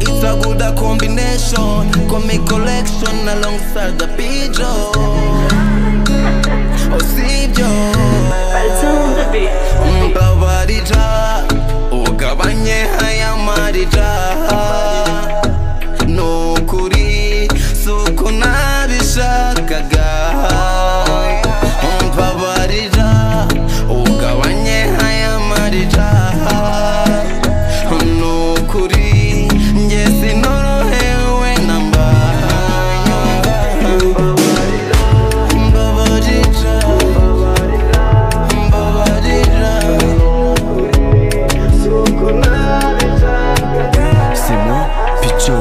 struggle the combination Comic collection alongside the pigeon Usibyo Mbabarira Ugabanye aya marira Ni ukuri si uko nabishakaga Mbabarira Ugabanye aya marira Ni ukuri njye sinorohewe na mba Mbabarira Mbabarira c'est moi picho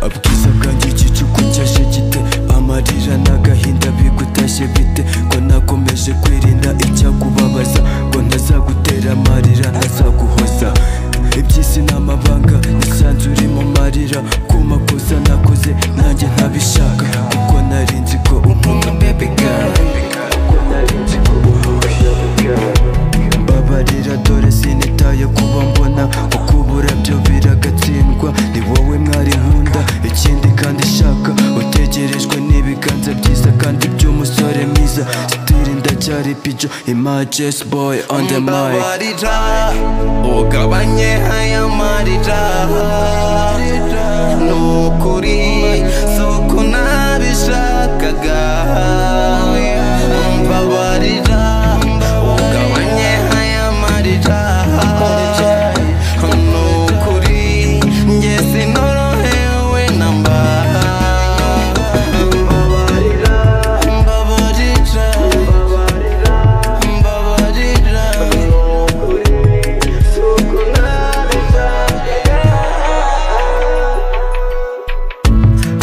ubwiza bwanjye igicuku cyashe gite amarira n'agahinda bigutashye bite ko nakomeje kwirinda icyakubabaza ngo ntazagutera amarira ntazaguhoza iby'isi ni amabanga nisanze uri mu marira ku makosa nakoze nanjye ntabishaka kuko nari nzi ko unkunda baby girl kuko nari nzi ko unkunda mbabarira dore sinitaye kuba mbona ukubura byo biragatsindwa ni wowe mwari nkunda ikindi kandi shaka utegerejwe n'ibiganza byiza kandi by'umusore mwiza sitiri ndacyari pijo images boy on the mic Mbabarira ugabanye aya marira ni ukuri si uko nabishakaga mbabarira ugabanye aya marira ni ukuri njye sinorohewe na mba mbabarira mbabarira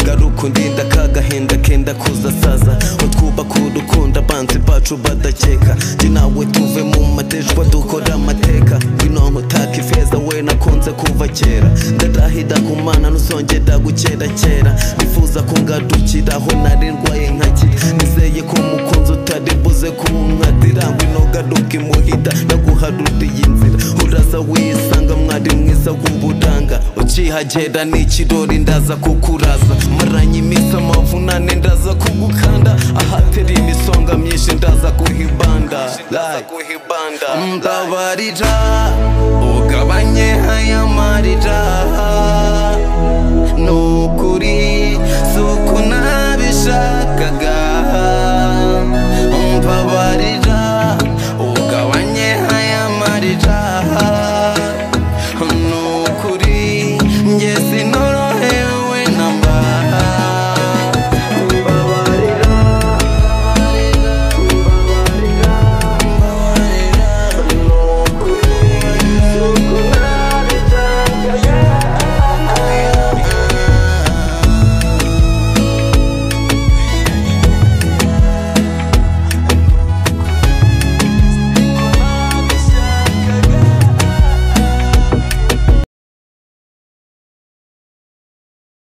garuka undinda kagahinda kenda kuza saza utwubaka urukundo abanzi bacu badakeka jye nawe tuve mu matejwa dukora amateka ngwino nkutaka ifeza we nakunze kuva kera ndarahida kumana ntuzongera gukerakera nifuza kungadukiraho nari ndwaye nkakira nizeye ko umukunzi utari buze kunkatira ngwino garuka imuhida naguharuriye inzira uraza wisanga mwari mwiza w'uburanga ukihagera ni ikirori ndaza kukuraza maranye iminsi amavunane ndaza kugukanda ahatera imisonga myinshi ndaza kuhibanda mbabarira ugabanye aya marira ni ukuri si uko nabishakaga mbabarira ugabanye aya marira ni ukuri njye sinoro